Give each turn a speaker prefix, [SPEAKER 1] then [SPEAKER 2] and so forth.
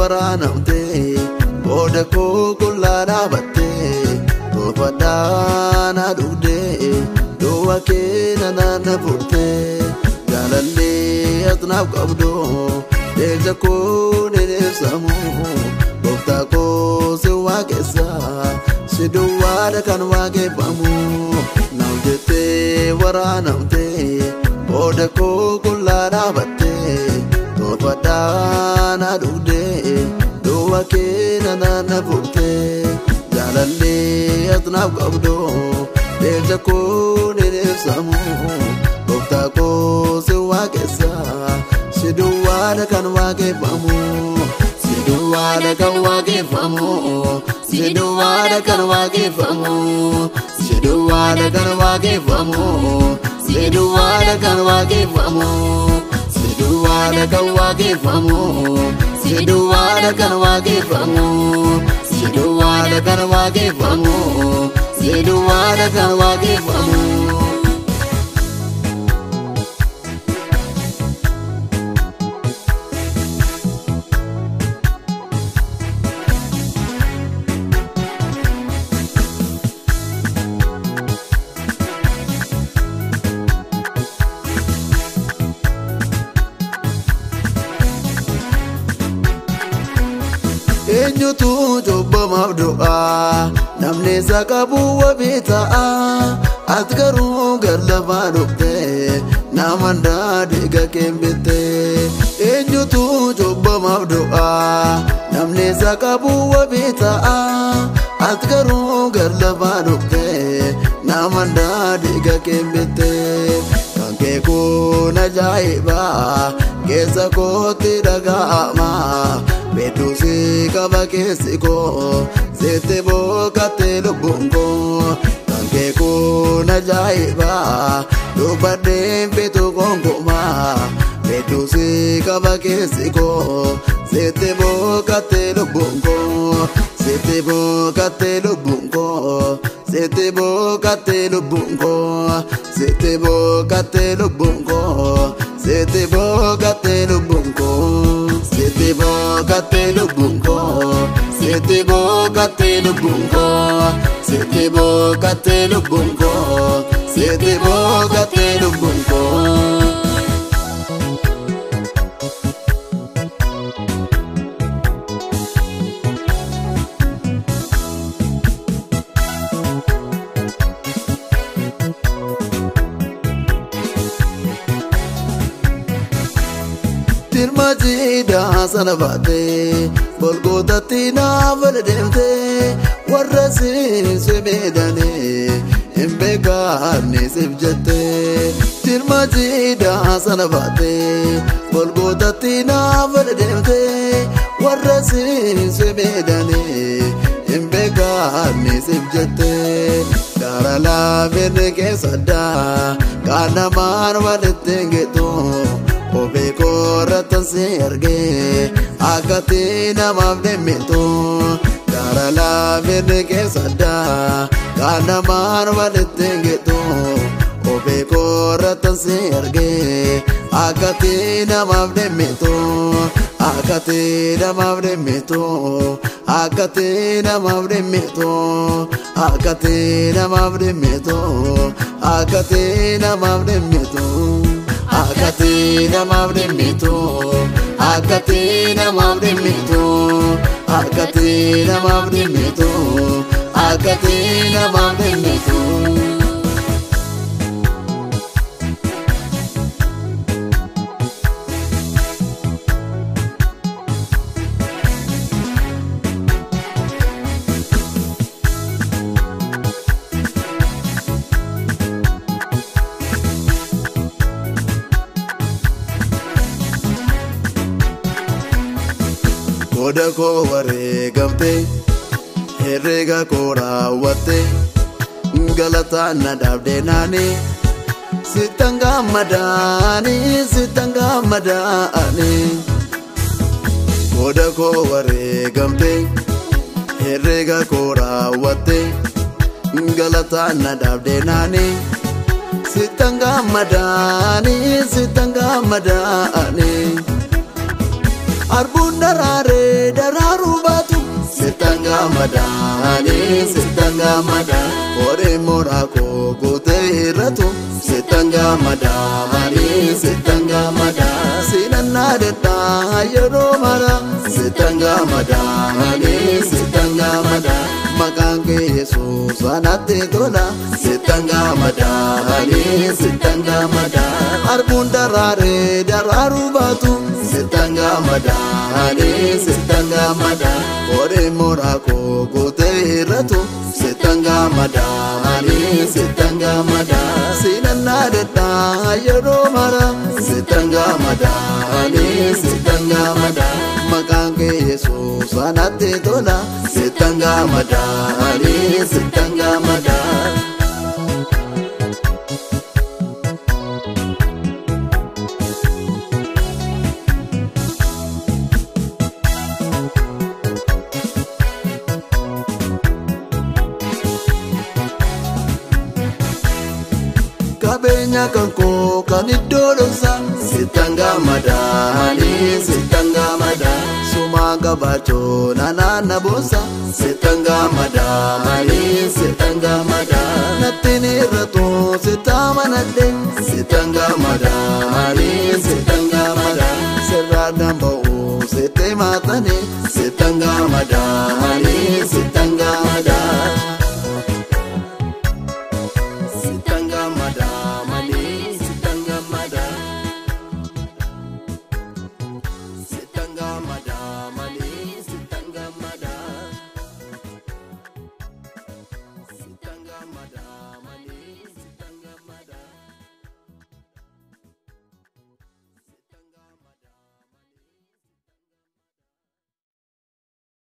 [SPEAKER 1] waraanamtee booda koo qullaa dhaabattee toofadhaana dhugdee duwwa keena naanna furtee jaalallee asnaaf qabdu deeja koo ni ibsamu gooftaa koo si waaqessa si duwwaadha kan waaqeffamu naaf jettee waraanamtee booda koo qullaa dhaabattee toofadhaana dhugdee duwwa keena naanna furtee jaalallee asnaaf qabdu deeja koo ni ibsamu gooftaa koo si waaqessa si duwwaadha kan waaqeffamu si duwwaadha kan waaqeffamu si duwwaadha kan waaqeffamu si duwwaadha kan waaqeffamu si duwwaadha kan waaqeffamu si duwwaadha kan waaqeffamu si duwwaadha kan waaqeffamu si duwwaadha kan waaqeffamu si duwwaadha kan waaqeffamu. eenyutu cubbamaaf du'aa namni isa qabu wabii ta'a ati garuu gallafaa dhuftee nama daadhiiga kembittee eenyutu cubbamaaf du'aa namni isa qabu wabii ta'a ati garuu gallafaa dhuftee nama daadhiiga kembittee kan kee kun ajaa'iba keessa kootti dhaga'ama. Beetuusi qaba keessi koo seete boqottee lubbuun koo kan kee kun ajaa'iba dubbadheen feetu gonkumaa beetuusi qaba keessi koo seete boqottee lubbuun koo seete boqottee lubbuun koo seete boqottee lubbuun koo seete boqottee lubbuun koo seete boqottee lubbuun koo. Sete boqottee lubbuun koo sete boqottee lubbuun koo sete boqottee lubbuun koo sete boqottee lubbuun koo. Dirma jiidhaa sana baatee golgootatti naaf wal deemtee warra siinsi miidhanii hin beekamne siif jettee. Dirma jiidhaa sana baatee golgootatti naaf wal deemtee warra siinsi miidhanii hin beekamne siif jettee. Gaara laafeen keessa addaa kan namaan walitti hin geetu. Kophee koorratti si argee akkatti namaaf deemtu gaara laafeen keessa addaa kan namaan walitti hin geetu. Kophee koorratti si argee akkatti namaaf deemtu akkatti namaaf deemtu akkatti namaaf deemtu akkatti namaaf deemtu akkatti namaaf deemtu. Akkati namaaf dhimmitu akkati namaaf dhimmitu akkati namaaf dhimmitu akkati namaaf dhimmitu. Booda koo wareegamte herreega koo raawwatte galataan na dhaabdee naani sittan gammadaani sittan gammadaani. Booda koo wareegamte herreega koo raawwatte galataan na dhaabdee naani sittan gammadaani sittan gammadaani. arbuun daraaree daraaruu baatu sittan gammadaani sittan gammada horee mooraa koo guutee hir'atu sittan gammadaani sittan gammada sinannaa deddaa yeroo mara sittan gammadaani sittan gammada maqaan kee yesuus anatti tola sittan gammadaani sittan gammada arbuun daraaree daraaruu baatu sittan gammadaani sittan gammada horee mooraa koo guutee hir'atu sittan gammadaani sittan gammada sinannaa deddaa yeroo mara sittan gammadaani sittan gammada maqaan kee yesuus anatti tola sittan gammadaani sittan gammada. qabeenya kan koo kan iddoo dhoksa sittan gammadaani sittan gammada sumaa qabaachoo nanaanna boosa sittan gammadaani sittan gammada nattiin irratu sittaa manadhe sittan gammadaani sittan gammada sirraa damba'u sitti maatani sittan gammada.